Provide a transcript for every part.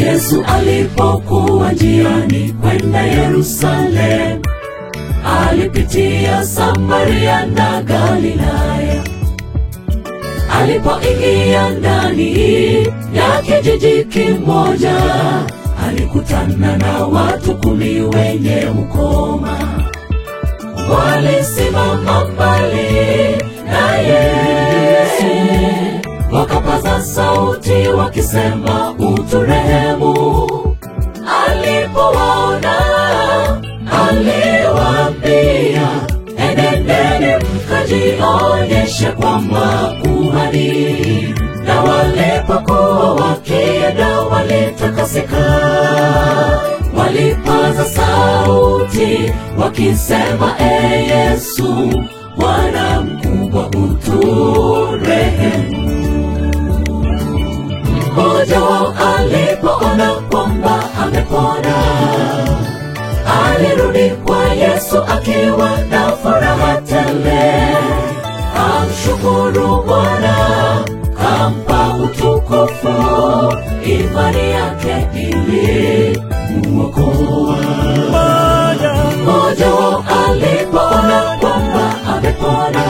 Yesu alipokuwa njiani kwenda Yerusalemu, alipitia Samaria na Galilaya. Alipoingia ndani ya kijiji kimoja, alikutana na watu kumi wenye ukoma. Walisimama mbali na Yesu, wakapaza sauti wakisema, uturehemu. Alipowaona aliwaambia, enendeni mkajionyeshe kwa makuhani. Na walipokuwa wakienda walitakasika, walipaza sauti wakisema, e Yesu, Bwana mkubwa, uturehemu. Mmoja wao alipoona kwamba amepona, alirudi kwa Yesu akiwa na furaha tele, amshukuru Bwana, kampa utukufu, imani yake ilimuokoa. Mmoja wao alipoona kwamba amepona,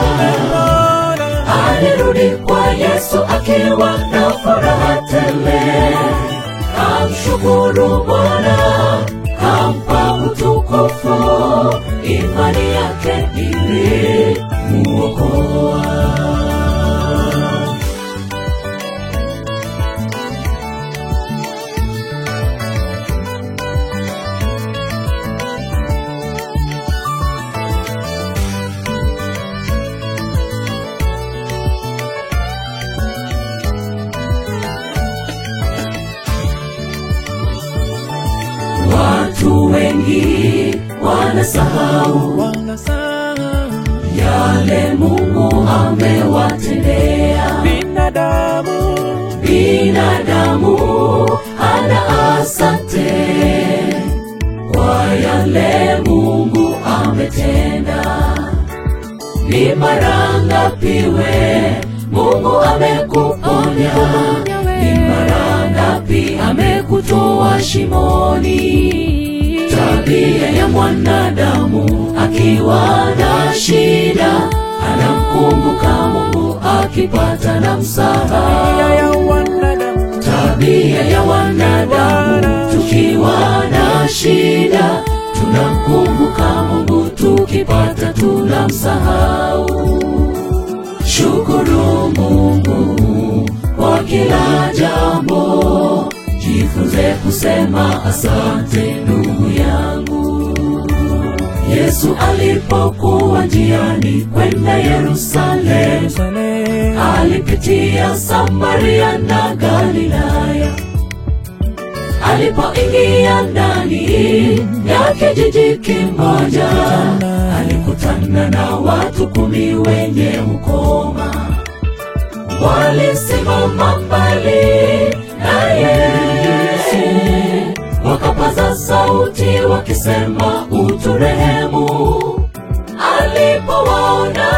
alirudi kwa Yesu akiwa na furaha tele, amshukuru Bwana, kampa utukufu, imani yake ilimuokoa. Watu wengi wanasahau yale Mungu amewatendea binadamu binadamu. Hana asante kwa yale Mungu ametenda. Ni mara ngapi we Mungu amekuponya? Ni mara ngapi amekutoa shimoni? Tabia ya mwanadamu akiwa na shida, anamkumbuka Mungu akipata na msaha. ya wanadamu Tabia ya wanadamu, tukiwa na shida, tunamkumbuka Mungu, tukipata tunamsahau. Shukuru Mungu kwa kila jambo, jifunze kusema asante ndugu yangu. Yesu alipokuwa njiani kwenda Yerusalemu, Yerusalemu alipitia Samaria na Galilaya. Alipoingia ndani ya kijiji kimoja, alikutana na watu kumi wenye ukoma. Walisimama mbali na Yesu, wakapaza sauti wakisema, uturehemu. Alipowaona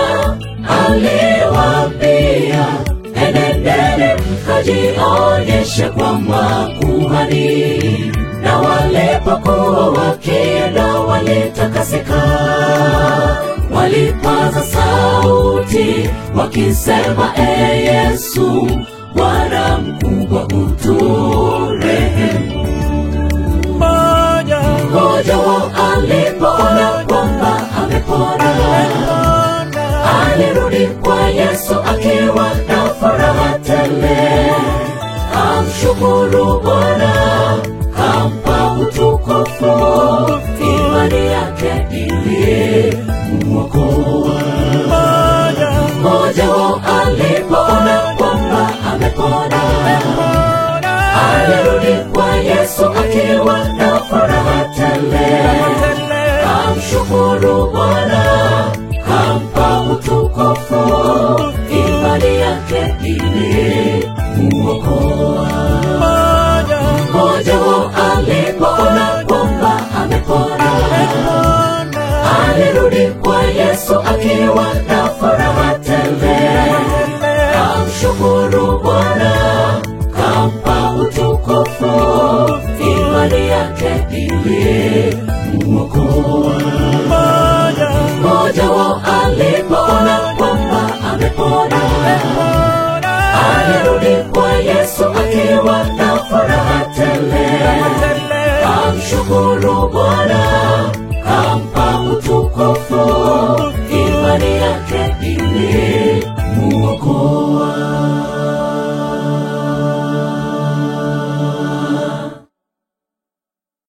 aliwaambia, enendeni mkajionyeshe kwa makuhani. Na walipokuwa wakienda walitakasika, walipaza sauti wakisema, e Yesu, Bwana mkubwa, uturehemu. moja Mmoja wao alipoona kwamba amepona, alirudi kwa Yesu akiwa na furaha tele, amshukuru Bwana, kampa utukufu, imani yake ilimuokoa. moja Mmoja wao alipoona kwamba amepona, alirudi kwa Yesu akiwa na furaha tele, amshukuru Bwana, kampa utukufu, imani yake ilimuokoa. Mmoja wao alipoona kwamba amepona, alirudi kwa Yesu akiwa na furaha tele, amshukuru Bwana, kampa utukufu, ili kumwokoa. Mmoja, Mmoja wao alipoona kwamba amepona, Bwana, alirudi kwa Yesu akiwa na